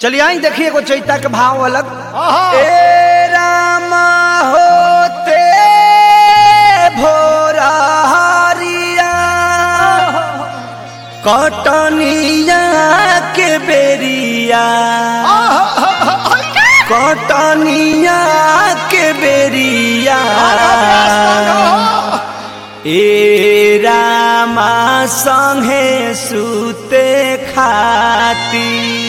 चलिए आई देखिए एगो चैता के भाव अलग आहा। ए रामा होते भोरा हरिया कटनिया के बेरिया कटनिया के बेरिया ए रामा संगे सुते खाती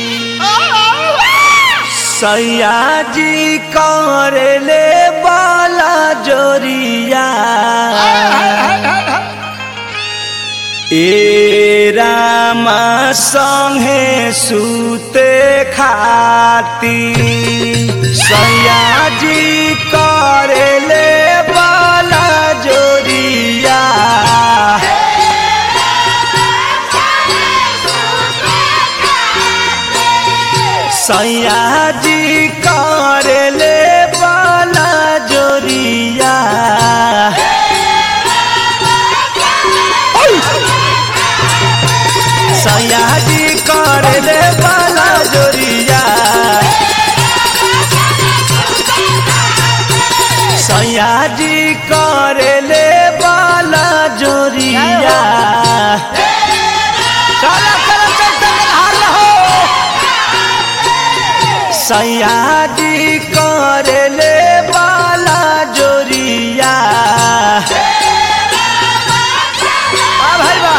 सयाजी करले बाला जोरिया ए रामा संगे सुते खाती सयाजी करले बाला जोरिया सयाजी करले बाला जोरिया सयाजी करले बाला जोरिया सयाजी करले बाला जोरिया चला चला चल चल हार हो सयाजी करले बाला जोरिया आ भाई बा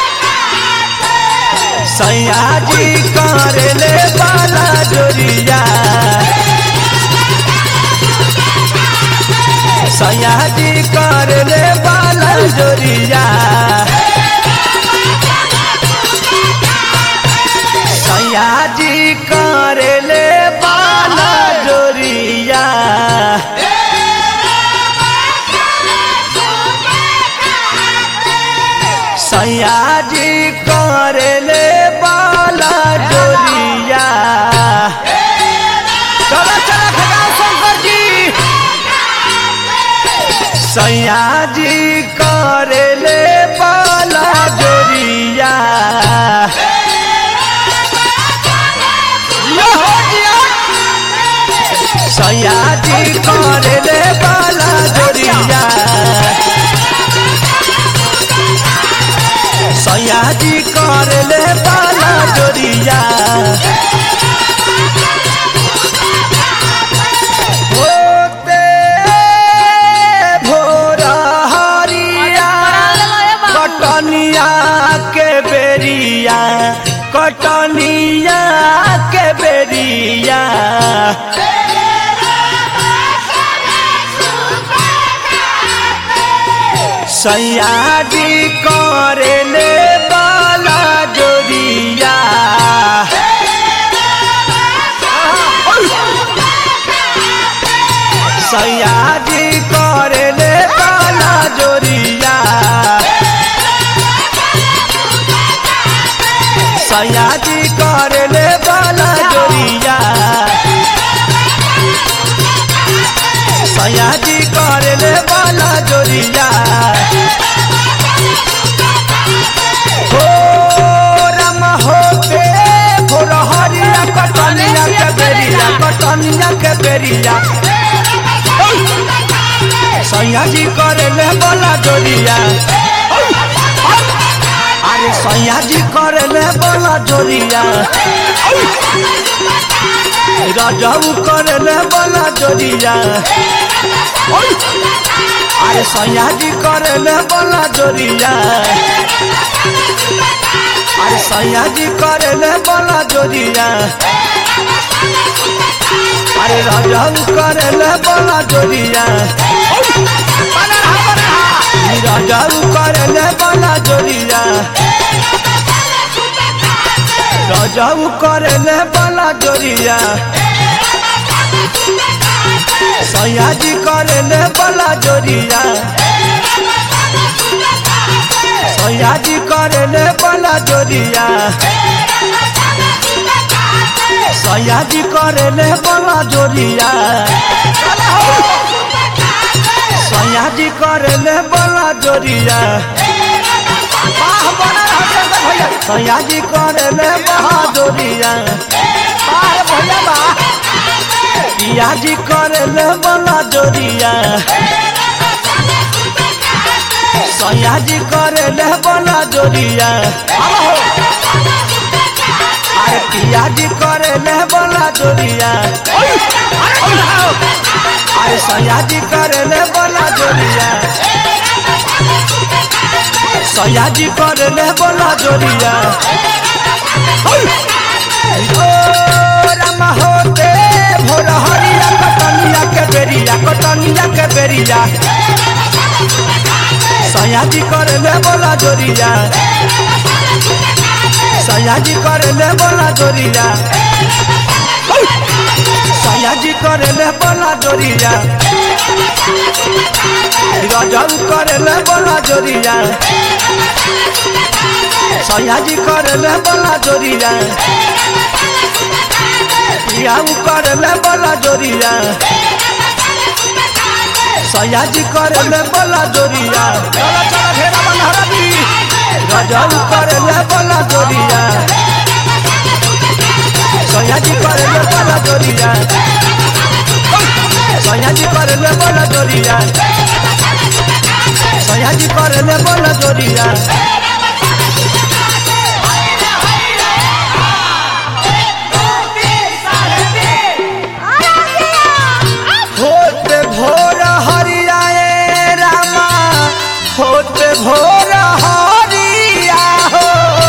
सयाजी करले बाला जोरिया सयाजी करले बाला जोरिया सयाजी करले बाला जोरिया सयाजी करले बाला जोरिया चलो चलो खजाओ शंकर जी सयाजी करले बाला जोरिया यो हो जिया। सयाजी करले बाला जोरिया सयाजी करले बाला जोरिया होते भोर हरिया कटनिया के बेरिया कटनिया के बेरिया सयाजी करले बाला जोरिया सयाजी करले बाला जोरिया सयाजी करले बाला जोरिया सयाजी करले बाला जोरिया हो राम होते भोर हरिया कटनिया के बेरिया कटनिया के बेरिया सयाजी करले बाला जोरिया अरे सयाजी करले बाला जोरिया राजाऊ करले बाला जोरिया अरे सयाजी करले बाला जोरिया अरे सयाजी करले बाला जोरिया अरे राजाऊ करले बाला जोरिया राजाऊ करले बाला जोरिया राजाऊ करले बाला जोरिया सयाजी करले बाला जोरिया सयाजी करले बाला जोरिया सयाजी करले बाला जोरिया सयाजी करले बाला जोरिया वाह बना रहा भैया सयाजी करले बहादुरिया वाह पिया जी करे ले बला जोरिया सैया जी करे ले बला जोरिया अरे पिया जी करे ले बला जोरिया अरे सैया जी करे ले बला जोरिया सैया जी करे ले बला जोरिया ओ राम होते भोर हरिया कटनिया के बेरिया कटनिया के बेरिया सैया जी करे ले बला जोरिया सैया जी करे ले बला जोरिया सैया जी करे ले बला जोरिया रजऊ करे ले बला जोरिया सैया जी करे ले बला जोरिया पियाऊ करे ले बला जोरिया सैया जी करे ले बला जोरिया चला चला घेरा बनहरा दी रजऊ करे ले बला जोरिया सैया जी करे ले बला जोरिया सैया जी करे ले बला जोरिया सैया जी करे ले बला जोरिया होते भोर हरियाए रामा होते भोर हरिया हो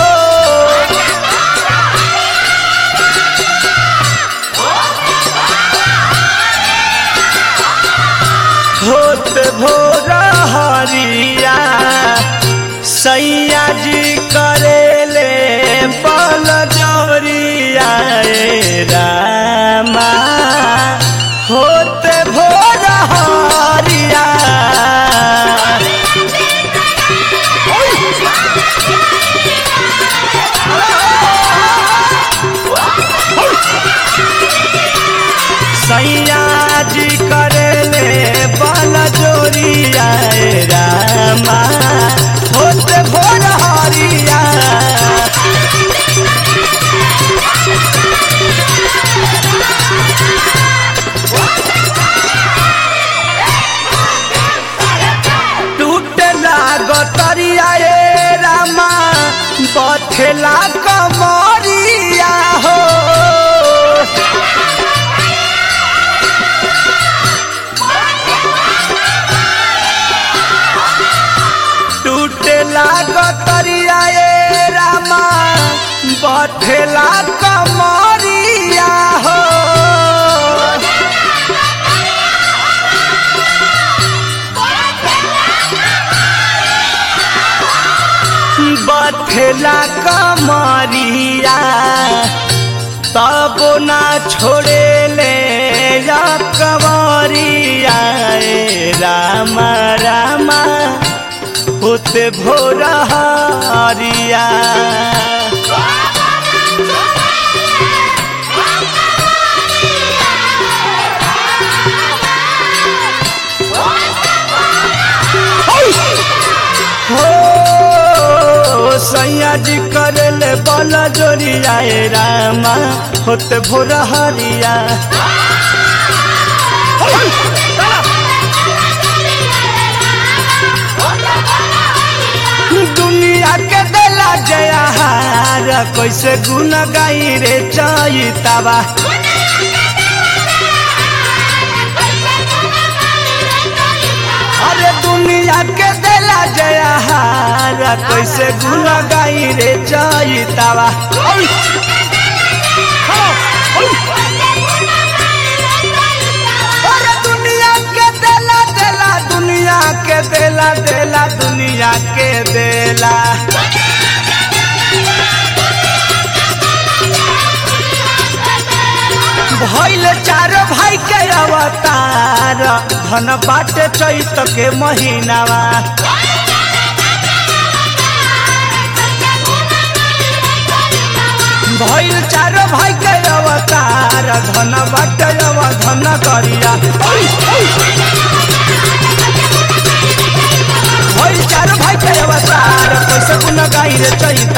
होते भोर हरिया सैया जी करेले बल जोरिया ए रामा होते भोर हरिया सैया जी करेले बल जोरिया ए रामा होते भोर हरिया टूटला गतरिया ए रामा बथेला कमरिया हो टूटला गतरिया ए रामा बथेला कमरिया हो बथेला कमरिया तब ना छोड़े ले या कमरिया ए रामा रामा होते भोर हरिया हो सैया जी करले बल जोरिया ए रामा होते भोर हरिया दुनिया के देला जयहार कैसे गुन गाई रे चैतावा अरे दुनिया के देला जयहार कैसे गुन गाई रे चैतावा अरे दुनिया के देला देला दुनिया के देला देला दुनिया के देला भैल चार भाई के अवतार धन बाटे चैत के महीनावा भैल चार भाई के अवतार धन बाटे अव धन करिया भैल चार भाई के अवतार कैसे गुन गाई रे चैत